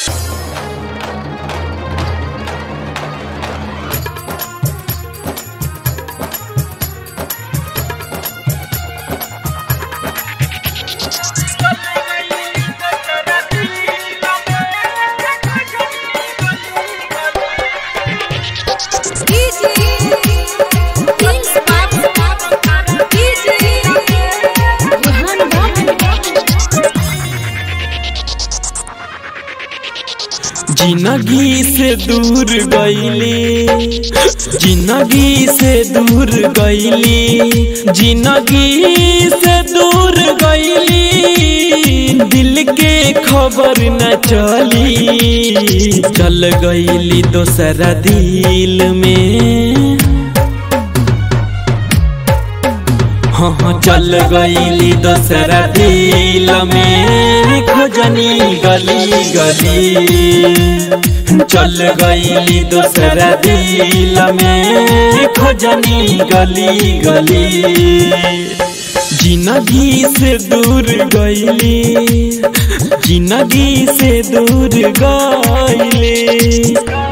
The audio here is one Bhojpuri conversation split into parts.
जिंदगी से दूर गईली जिंदगी से दूर गईली जिंदगी से दूर गईली दिल के खबर न चली चल गईली दोसरा दिल में हाँ हाँ चल गईली दोसरा दिल में खोजनी गली गली चल गईली दोसरा दिल में खोजनी गली गली जिंदगी से दूर गईली जिंदगी से दूर गईली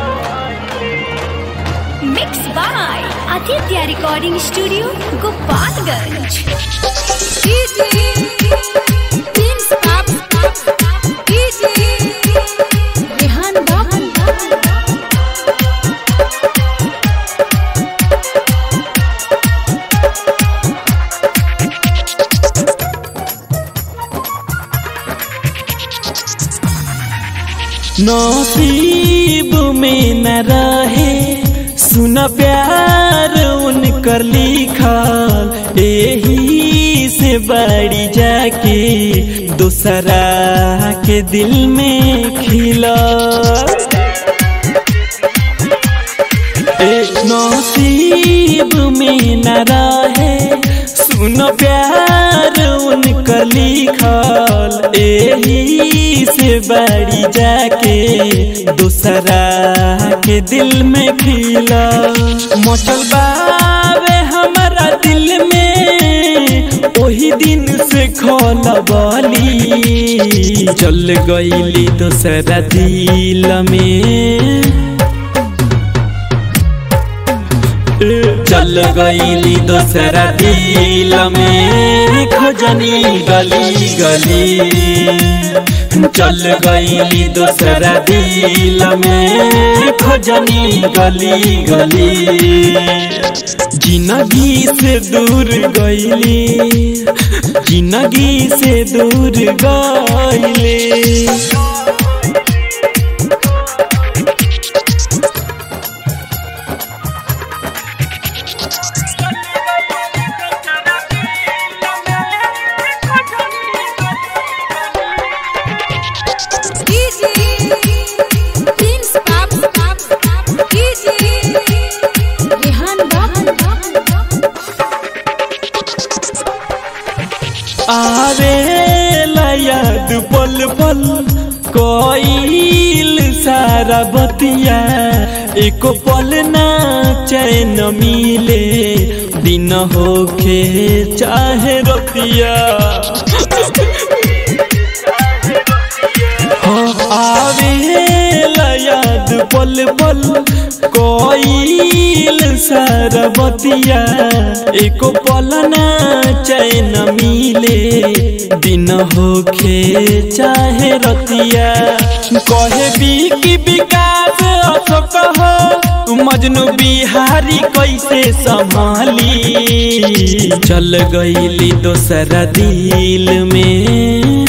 mix by Aditya recording studio Gopalganj Rehan बाबू नसीब में न रहे सुन प्यार उनकर लिखल यही से बड़ी जाके दूसरा के दिल में खिला नसीब में न रहे सुन प्यार उनकर लिखल यही से बड़ी जाके दूसरा के दिल में खिला मचल बावे हमारा दिल में वही दिन से खोलबली चल गईली दूसरा दिल में चल गईली दोसरा दिल में खोजनी गली गली चल गईली दोसरा दिल में खोजनी गली गली जिंदगी से दूर गईली जिंदगी से दूर गईली आवे याद पल पल कोईल सारा बतिया एको पल ना चैन मिले दिन होखे चाहे रतिया हाँ, आवे याद पल पल कोईल सारा बतिया एको पल ना चैन मिले दिन होखे चाहे रतिया कहे भी कि विकास अशोक हो मजनू बिहारी कैसे संभाली चल गईली दोसरा दिल में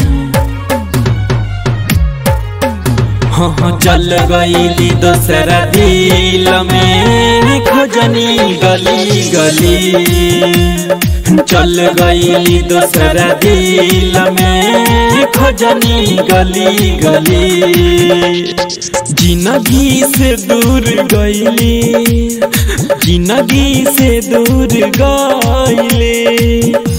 हाँ हाँ चल गईली दोसरा दिल में खोजनी गली गली चल गईली दोसरा दिल में खोजनी गली गली जिंदगी से दूर गईली जिंदगी से दूर गईली